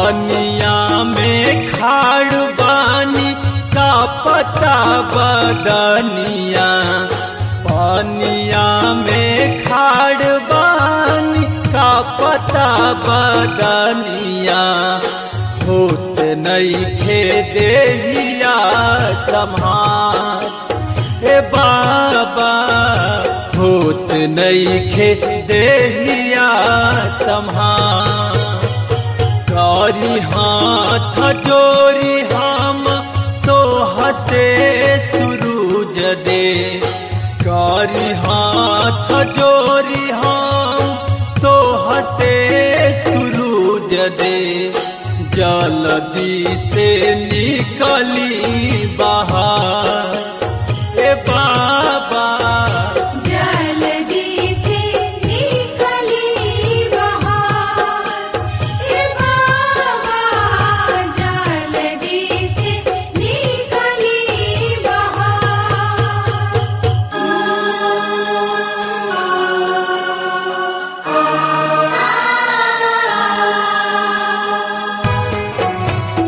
पनिया में खाड़ बानी का पता बदनिया पनिया में खाड़ बानी का पता बदनिया होत नहीं खे देहिया सम्हार हे बाबा होत नहीं खे देहिया सम्हार करी हाथ जोरी हम तो हसे सुरूज दे करी हाथ जोरी हम तो हसे सुरूज दे जल्दी से निकली बाहर ए बाबा जल्दी से निकली बाहर हे बाबा जल्दी से निकली बाहर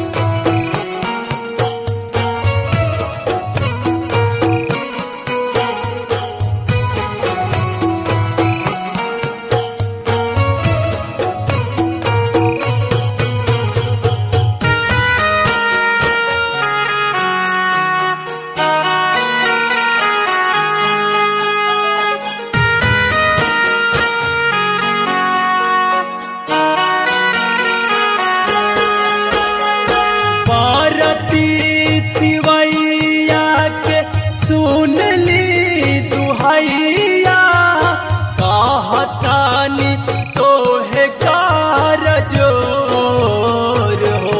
पारती तिवैया के सुन ली दुहैया कहतानी तोहे कार जोर हो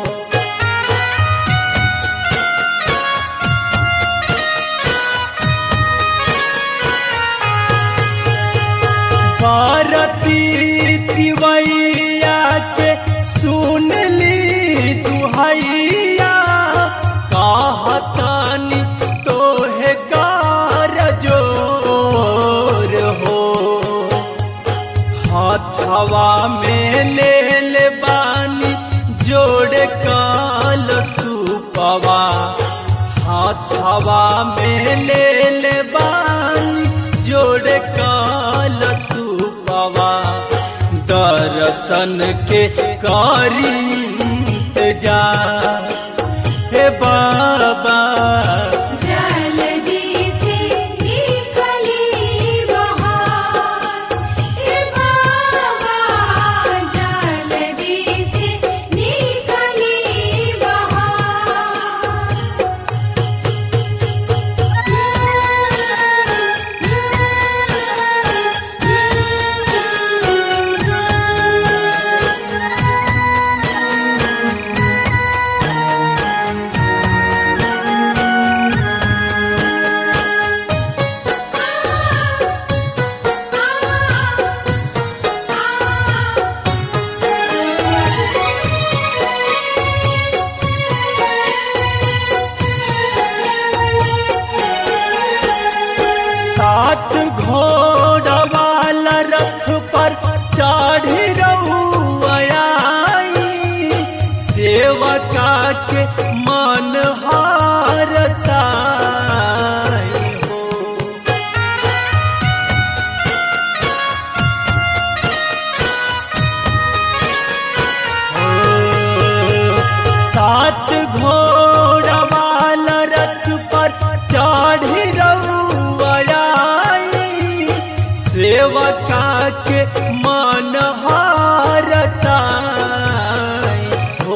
पारती तिवैया के सुन ली दुहैया कहतानी तोहे कार जोर हो हाथवा में ले ले बानी जोड़ काल सुपवा हाथवा में ले ले बानी जोड़ काल सुपवा दर्शन के करी इंतजार हे बाबा जल्दी से निकली बाहर हे बाबा जल्दी से निकली सात घोड़ा वाला रथ पर चढ़ी रउआई सेवका के मन हार साई हो सात घोड़ा वाला रथ पर चढ़ी रउआई सेवका के मन हार साई हो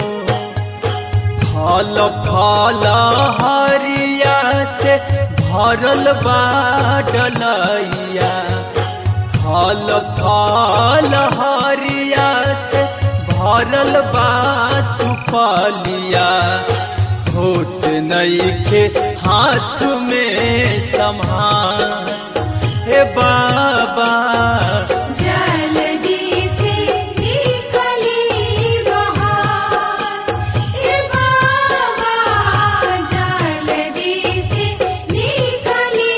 फल फल हरिया से भरल बाडलैया फल फल हरिया से भरल बा सुपलिया होत नईखे हाथ में संभाल हे बाबा जल्दी से निकली बाहर हे बाबा जल्दी से निकली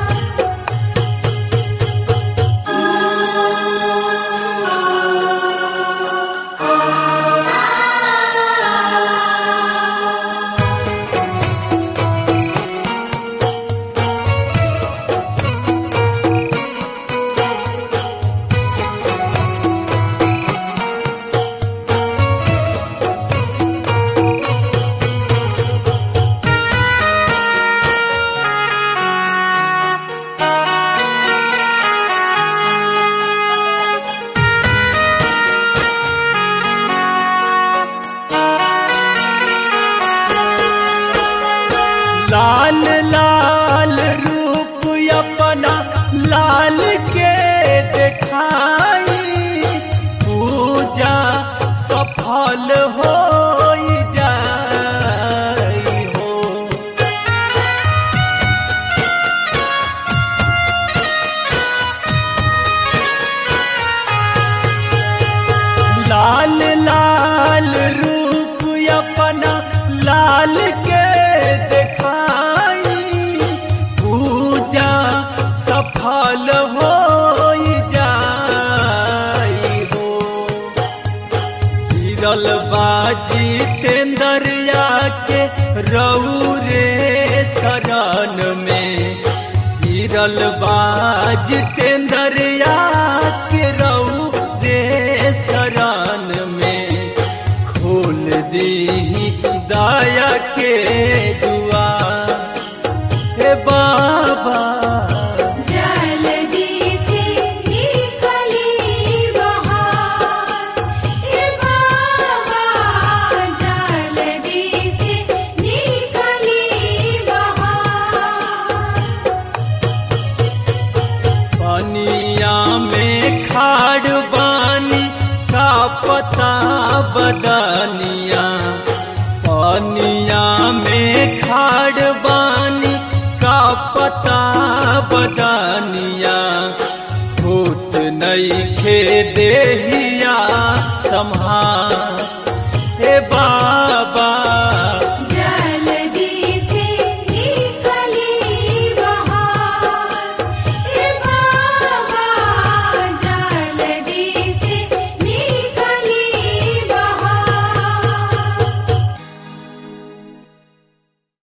बाहर डाल के देखाई पूजा सफल हो जाई हो गिरल बाजी तेंदरिया के रौरे शरण में गिरल बाज तेंदरिया के रौरे शरण में खोल दी दया के दुआ हे बाबा जल्दी से निकली बहार हे बाबा जल्दी से निकली बहार पनिया में खाड़ बानी का पता बदनिया पनिया में खाड़ बानी का पता बदनिया फूट नहीं खे देहिया संभार